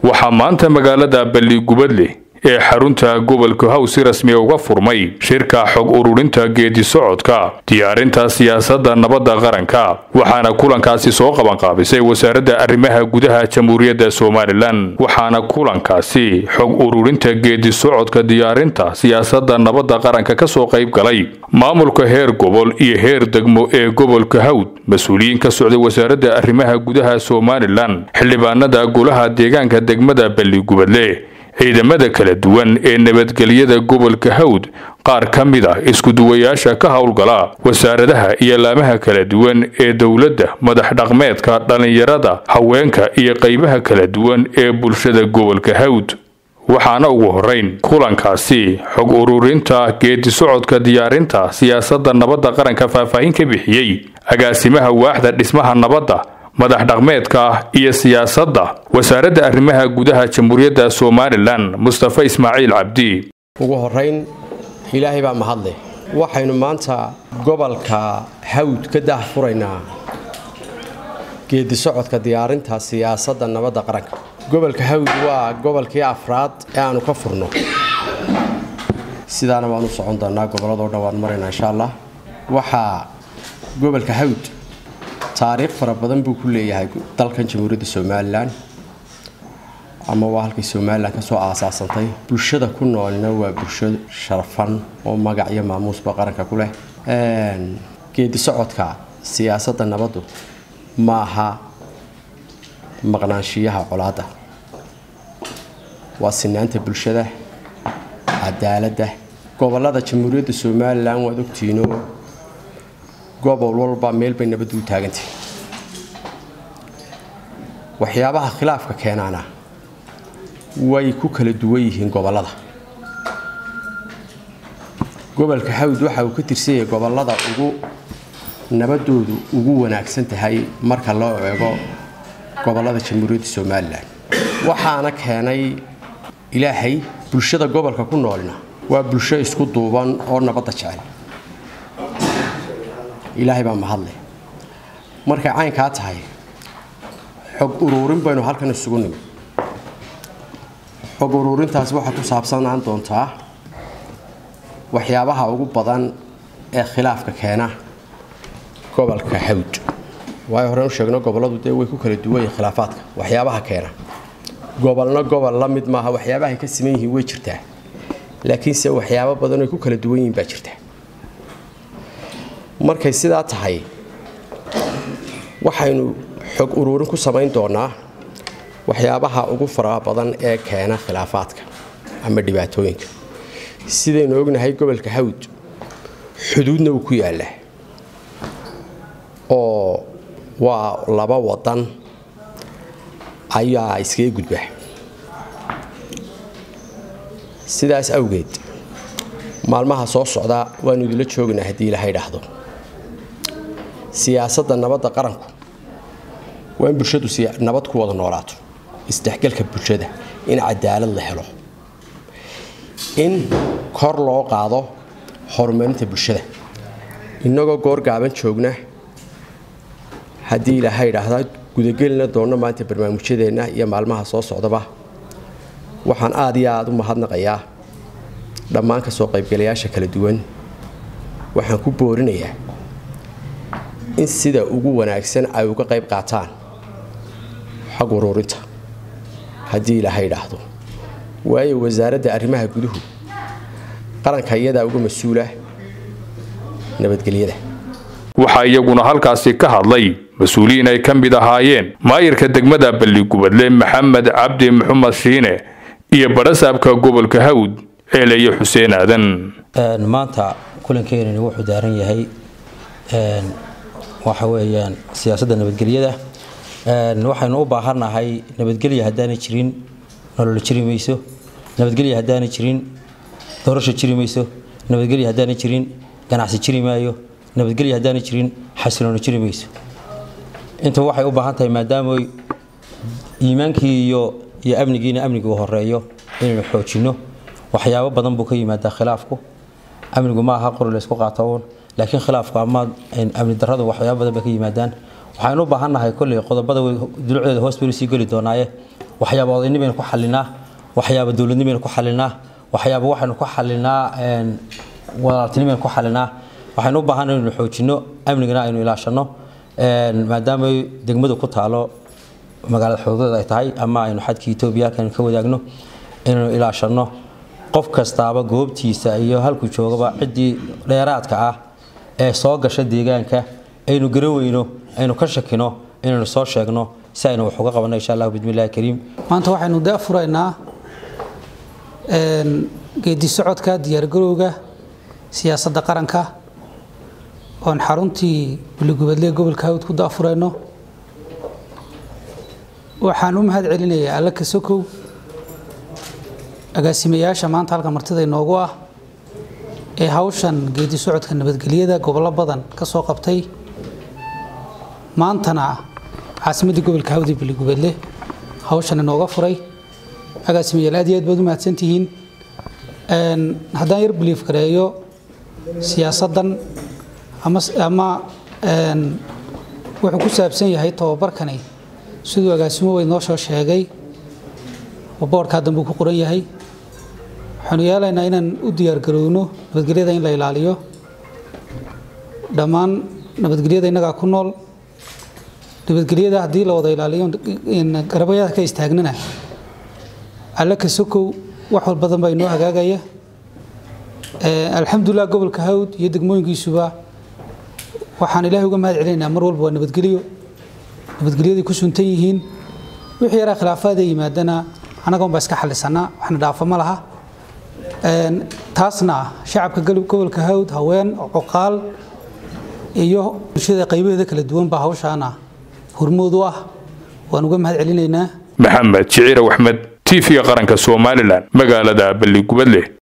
waxaa maanta magaalada balligubadle ee xarunta gobolka haw si rasmiya uga furmay shirka xog ururinta geedi socodka diyaarinta siyaasadda nabadda qaranka waxaana kulankaasi soo qabanqaabisay wasaaradda arrimaha gudaha jamhuuriyadda somalilan waxaana kulankaasi xog ururinta geedi socodka diyaarinta siyaasadda nabadda qaranka kasoo qayb galay maamulka heer gobol iyo heer degmo ee gobolka hawd mas-uuliyiin ka socday wasaaradda arrimaha gudaha somalilan xildhibaanada golaha deegaanka degmada balligubadle ciidamada kala duwan ee nabadgelyada gobolka hawd qaar ka mid ah iskuduwayaasha ka howlgala wasaaradaha iyo laamaha kala duwan ee dowladda madax dhaqmeedka dhallinyarada haweenka iyo qaybaha kala duwan ee bulshada gobolka hawd waxaana ugu horeyn kulankaasi xog ururinta geedi socodka diyaarinta siyaasadda nabadda qaranka faahfaahin ka bixiyey agaasimaha waaxda dhismaha nabadda madax dhaqmeedka iyo siyaasadda wasaaradda arrimaha gudaha jamhuuriyadda somalilan mustafa ismaaciil cabdi ugu horayn ilaahay baa mahadleh waxaynu maanta gobolka hawd ka daah furaynaa geedi socodka diyaarinta siyaasadda nabadda qaranka gobolka hawd waa gobolkii afraad ee aanu ka furno sidaana waan u socon doonaa gobolladoo dhan waan maraynaa insha allah waxaa gobolka hawd taariikh fara badan buu ku leeyahay dalkan jamhuuriyadda somalilan ama waa halkay somalilan kasoo aasaasantay bulshada ku noolna waa bulsho sharafan oo magac iyo maamuusba qaranka ku leh geedi socodka siyaasadda nabaddu ma aha maqnaanshiyaha colaadda waa sinaanta bulshada cadaaladda gobolada jamhuuriyadda somalilan waad ogtihiinoo gobol walba meel bay nabaddu u taagantay waxyaabaha khilaafka keenaana way ku kala duwan yihiin gobollada gobolka hawd waxa uu ka tirsan yahay gobollada ugu nabadoodu ugu wanaagsan tahay marka loo eego gobollada jamhuuriyadda somalilan waxaana keenay ilaahay bulshada gobolka ku noolna waa bulsho isku duuban oo nabadda jecel ilaahay baa mahadleh markay caynkaa tahay xog uruurin baynu halkan isugu nimi xog uruurintaas waxay ku saabsanaan doontaa waxyaabaha ugu badan ee khilaafka keena gobolka hawd waayo horeen u sheegno gobolladu dee way ku kala duwan yihin khilaafaadka waxyaabaha keena gobolna gobol la mid maaha waxyaabahay ka siman yihiin way jirtaa laakiinse waxyaabo badan ay ku kala duwan yihiin baa jirta markay sidaa tahay waxaynu xog uruurin ku samayn doonaa waxyaabaha ugu faraha badan ee keena khilaafaadka ama dhibaatooyinka sidaynu ognahay gobolka hawd xuduudna uu ku yaallaa oo waa laba wadan ayaa iskaga gudba sidaas awgeed maalmaha soo socda waanu idinla joognaa haddii ilahay dhaahdo siyaasadda nabadda qaranku waa in bulshadu nabad ku wada noolaato isdhexgalka bulshada in cadaalad la helo in kor loo qaado horumarinta bulshada innagoo goor gaaban joogna haddii ilaahay idhaahdaa gudagelina doonno maanta barnaamijyadeenna iyo maalmaha soo socdaba waxaan aad iyo aada u mahadnaqayaa dhammaan ka soo qaybgalayaasha kala duwan waxaan ku boorinayaa in sida ugu wanaagsan ay uga qayb qaataan xag uruurinta haddii ilaahay idhaahdo waayo wasaaradda arrimaha guduhu qaranka iyadaa uga mas-uula nabadgelyada waxaa iyaguna halkaasi ka hadlay mas-uuliyiin ay ka mid ahaayeen maayirka degmada balligubadle maxamed cabdi maxumed shiine iyo badhasaabka gobolka hawd ceeleye xuseen aadan maanta kulankeenani wuxuu daaran yahay waxa weeyaan siyaasadda nabadgelyada waxaynu u baahannahay nabadgelya haddaanay jirin nolol jiri mayso nabadgelya haddaanay jirin doorasho jiri mayso nabadgelya haddaanay jirin ganacsi jiri maayo nabadgelya haddaanay jirin xasiloono jiri mayso inta waxay u baahan tahay maadaama iimaankii iyo iyo amnigiina amnigu horeeyo inaynu xoojinno waxyaabo badan buu ka yimaadaa khilaafku amnigu ma aha qori laysku qaato uun laakiin khilaafku ama amni darradu waxyaabo badan bay ka yimaadaan waxaynu u baahannahay kolley qodobada dulucdeeda hoos baynu sii geli doonaaye waxyaaba odaynimo baynu ku xalinaa waxyaaba dowladnimo baynu ku xalinaa waxyaaba waxaynu ku xalinaa walaaltinimo baynu ku xalinaa waxaynu u baahannahay inaynu xoojinno amnigana aynu ilaashanno maadaama degmadu ku taalo magaalada xuduudeed ay tahay ama aynu xadkii etoobiya halkan ka wadaagno inaynu ilaashanno qof kastaaba goobtiisa iyo halkuu joogaba ciddii dheeraadka ah ee soo gasha deegaanka aynu garan weyno aynu ka shakino inaynu soo sheegno si aynu wax uga qabanno insha allah bismillahi kariim maanta waxaynu da furaynaa geedi socodka diyaargarowga siyaasadda qaranka oon xaruntii buligubadle gobolka hawd ku daafurayno waxaan u mahad celinayaa alla kasokow agaasimayaasha maanta halka martida inoogu ah ee hawshan geedi socodka nabadgelyada gobollo badan ka soo qabtay maantana caasimadda gobolka hawd ee buligubadle hawshan inooga furay agaasimayaal aad iyo aad baad u mahadsantihiin haddaan yar biliif gareeyo siyaasaddan ama wuxuu ku saabsan yahay tababarkani siduu agaasimo weyn noo soo sheegay oo boodhkaa dambuu ku qoran yahay waxaanu yeelaynaa inaan u diyaargarowno nabadgelyada in la ilaaliyo dhammaan nabadgelyada innagaa ku nool nabadgelyada haddii la wada ilaaliyo garabayada ka istaagnana alle ka sokow wax walbadan baa inoo hagaagaya alxamdulilah gobolka hawd iyo degmooyinkiisuba waxaan ilaahay uga mahad celinaynaa mar walba waa nabadgelyo nabadgelyaday ku suntan yihiin wixii yaraa khilaafaada yimaadana annagoon baa iska xallisanaa waxna dhaafo ma laha taasna shacabka gobolka hawd haween coqaal iyo bulshada qaybaheeda kala duwan baa hawshaana hormood u ah waan uga mahad celinaynaa maxamed jiciir axmed t v-ga qaranka somalilan magaalada balligubadle